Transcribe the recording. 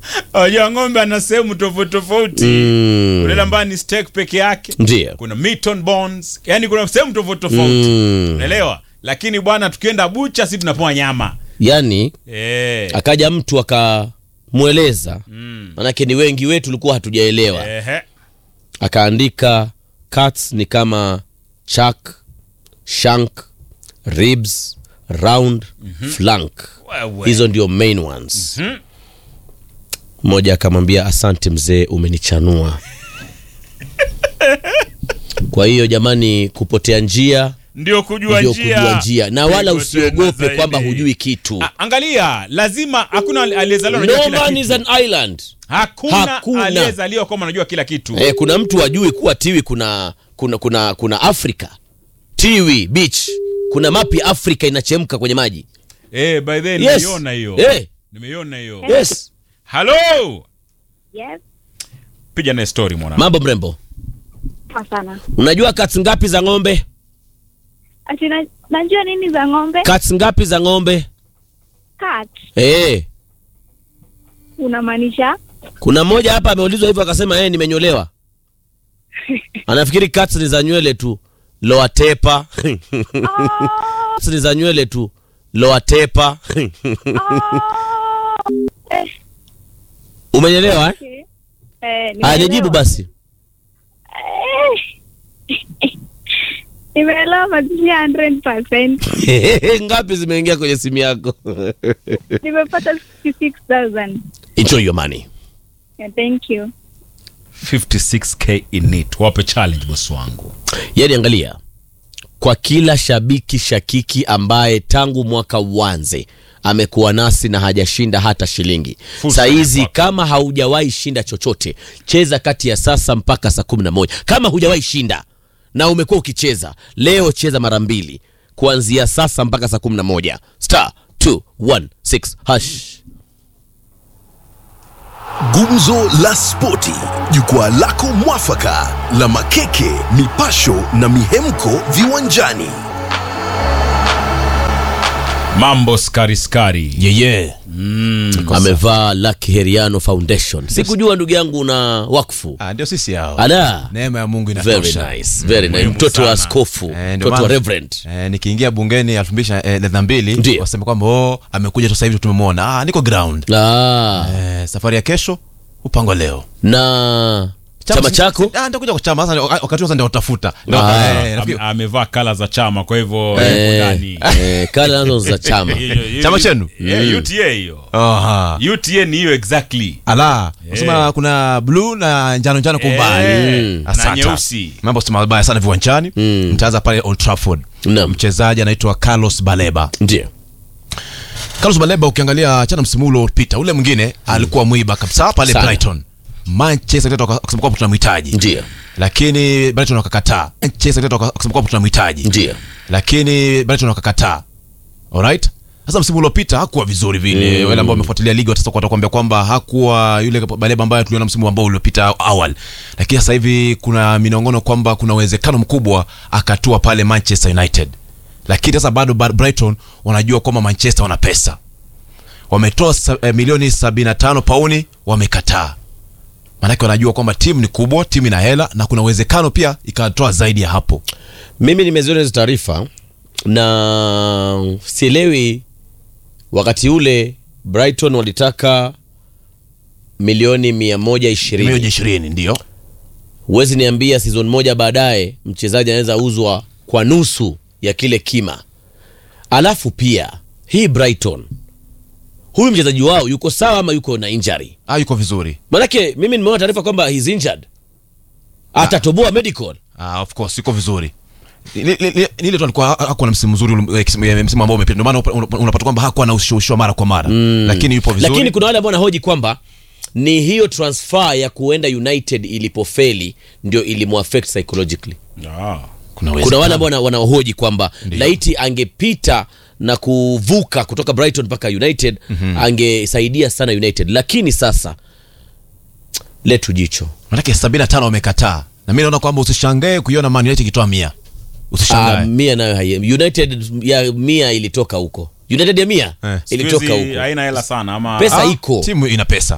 Unajua ng'ombe ana sehemu tofauti tofauti. Mm. Kuna ile ambayo ni steak peke yake. Ndio. Kuna meat on bones. Yaani kuna sehemu tofauti tofauti. Mm. Unaelewa? Lakini bwana tukienda bucha sisi tunapoa nyama. Yaani Eh. akaja mtu akamweleza, Mm. manake ni wengi wetu tulikuwa hatujaelewa. Ehe. Akaandika cuts ni kama chuck, shank, ribs, round, flank. Wewe. Hizo ndio main ones. Mhm. Mmoja akamwambia asante mzee, umenichanua. Kwa hiyo jamani, kupotea njia Ndio kujua ndio njia. kujua njia, na wala Ndiko tena usiogope zaidi. kwamba hujui kitu. A- Angalia, lazima hakuna aliyezaliwa anajua No kila man kitu. is an island. Hakuna, Hakuna. aliyezaliwa kwamba anajua kila kitu. Eh, kuna mtu ajui kuwa tiwi kuna kuna kuna kuna Afrika tiwi beach, kuna mapi Afrika inachemka kwenye maji. Eh, by the way, Yes. nimeiona hiyo. Eh. Nimeiona hiyo. Yes, Hello. Yes, Piga na story mwana. mambo mrembo. poa sana. Unajua cuts ngapi za ng'ombe? Ati na, najua nini za ng'ombe? Cuts ngapi za ng'ombe? Cat. Eh, Unamaanisha? kuna mmoja hapa ameulizwa hivyo akasema eh, nimenyolewa. Anafikiri cuts ni za nywele tu. Lower taper. Oh, Cuts ni za nywele tu. Lower taper. eh, Umenyelewa eh? okay. Eh, Ah, nimeelewa. nijibu basi. Eh. Nimeelewa but si 100%. Ngapi zimeingia kwenye simu yako? Nimepata 66,000. Enjoy your money. Yeah, thank you. 56k in it. Wape challenge boss wangu. Yaani angalia, kwa kila shabiki shakiki ambaye tangu mwaka uanze amekuwa nasi na hajashinda hata shilingi. Fursa Saizi kwako. kama haujawahi shinda chochote, cheza kati ya sasa mpaka saa kumi na moja. Kama hujawahi shinda na umekuwa ukicheza leo, cheza mara mbili kuanzia sasa mpaka saa kumi na moja star 216 hash. Gumzo la Spoti, jukwaa lako mwafaka la makeke, mipasho na mihemko viwanjani. Mambo skari skari. Yeye amevaa Lucky Heriano Foundation. Sikujua ndugu yangu na wakfu. Ah, ndio sisi hao. Ala. Neema ya Mungu Very inatosha. nice, very nice. muhimu Mtoto wa sana. askofu, Eh, ndio mtoto wa maana- reverend. Eh, nikiingia bungeni elfu mbili na mbili Ndio. waseme kwamba oh, amekuja tu sasa hivi tumemwona. Ah, niko ground. Ah, Eh, safari ya kesho upangwa leo. na chama si- chako Ah, nitakuja kwa chama sasa wakati sasa ndio utafuta. Ah. Eh, Ame- nafikiri- Amevaa kala za chama kwa hivyo yuko Eh, ndani. eh, kala nazo za chama Hiyo- hiyo- Chama chenu? Eh, UTA hiyo. Aha. UTA ni hiyo exactly. Ala, unasema kuna blue na njano njano kwa umbali. Eh, na Asante. nyeusi. Mambo si mabaya sana viwanjani. Mtaanza pale Old Trafford. Naam. Mchezaji anaitwa Carlos Baleba. ndio Carlos Baleba ukiangalia chana msimu ule uliopita ule mwingine alikuwa mwiba kabisa pale Sana. Brighton. Manchester United waka- wakasema kwamba tunamhitaji. ndio Lakini Brighton wakakataa. Manchester United waka- wakasema kwamba tunamhitaji. ndio Lakini Brighton wakakataa. Alright? Sasa msimu uliopita hakuwa vizuri vile. Wale ambao wamefuatilia ligi watasa watakwambia kwamba hakuwa yule Baleba ambaye tuliona msimu ambao uliopita awali. Lakini sasa hivi kuna minongono kwamba kuna uwezekano mkubwa akatua pale Manchester United. Lakini sasa bado Bar- Brighton wanajua kwamba Manchester wana pesa. Wametoa sa, eh, milioni 75 pauni, wamekataa. Maanake wanajua kwamba timu ni kubwa, timu ina hela na kuna uwezekano pia ikatoa zaidi ya hapo. mimi nimeziona hizo taarifa na sielewi wakati ule brighton walitaka milioni mia moja Milioni ishirini 20 ndio. huwezi niambia season moja baadaye mchezaji anaweza uzwa kwa nusu ya kile kima alafu pia hii brighton huyu mchezaji wao yuko sawa ama yuko na injury Ah, yuko vizuri. manake mimi nimeona taarifa kwamba he's injured atatoboa medical Ah, of course yuko vizuri. Ni- ni- ni- ni ile tu alikuwa hakuwa na msimu mzuri ule- eh, kisimu- eh, msimu ambao umepita. Ndio maana upa- una- unapata kwamba hakuwa na ushawishi wa mara kwa mara. Lakini yupo vizuri. lakini kuna wale ambao wanahoji kwamba ni hiyo transfer ya kuenda united ilipofeli ndio ilimuaffect psychologically Ah. kuna kuna wale ambao wana- wanahoji kwamba laiti angepita na kuvuka kutoka brighton mpaka united angesaidia sana united lakini sasa letu jicho Manake 75 wamekataa. Na mimi naona kwamba usishangae kuiona Man United ikitoa 100. Ah, Usishangae. mia nayo haie united ya mia ilitoka huko united ya mia Eh, Siku ilitoka hizi huko haina hela sana ama pesa Ah, iko Timu ina pesa.